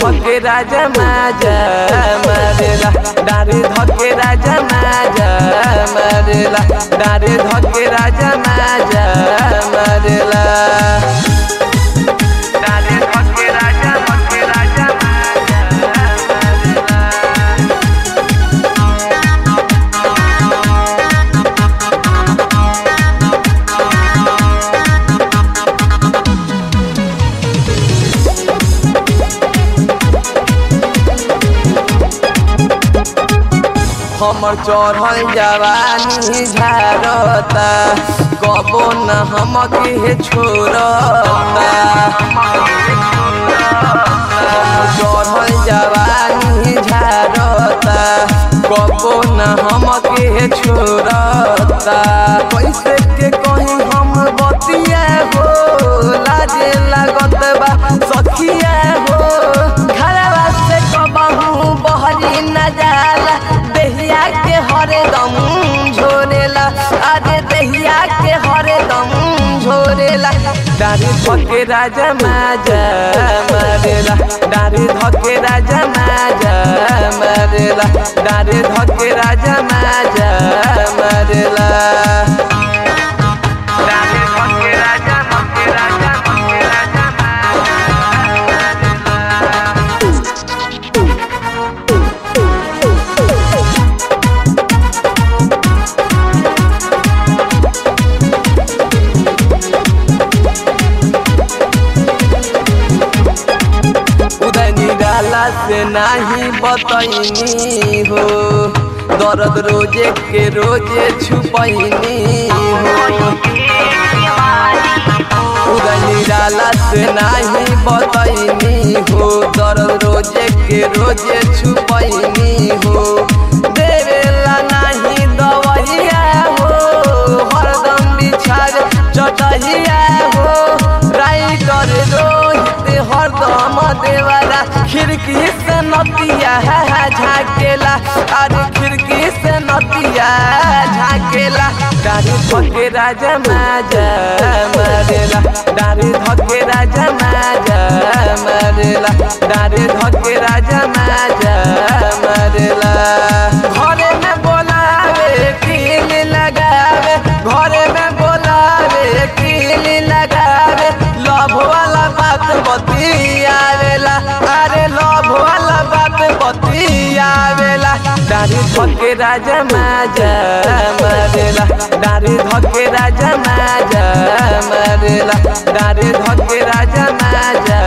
धके राजा माजा मारेला डारे धके राजा माजा मारेला डारे धके राजा माजा मारेला डारे धके राजा धके राजा माजा मारेला हमर चढ़ल जवानी झारता कबो न हमके छोड़ता चढ़ल जवानी झारता कबो न हमके छोड़ता कैसे के कहीं हम बतिया हो लाजे लागत बा सखिया हो घरवा से कबहू बहरी न जाला देहिया के हरदम झोरेला अरे देहिया के हरदम झोरेला डारी धके राजा माजा मारेला डारी धके राजा माजा मारेला डारी धके राजा माजा मारेला डारी धके राजा धके राजा धके राजा मारेला उदय निराला से नाही बतैनी हो दर्द रोजे के रोजे छुपैनी हो उदय निराला से नाही बतैनी हो दर्द रोजे के रोजे छुपैनी हो देवेला नाही दवैया हो हरदम बिछार चटहिया हो राई कर रोहित हरदम देवाला खिड़की से नतिया झाकेला अरे खिड़की से नतिया झाकेला डारी धके राजा माजा मारेला डारी धके राजा माजा मारेला डारी धके राजा माजा मारेला घरे में बोलावे कील लगावे घरे में बोलावे कील लगावे लभ वाला बात बतियावेला अरे लभ वाला बात बतियावेला डारी धके राजा माजा मारेला डारी धके राजा माजा मारेला डारी धके राजा माजा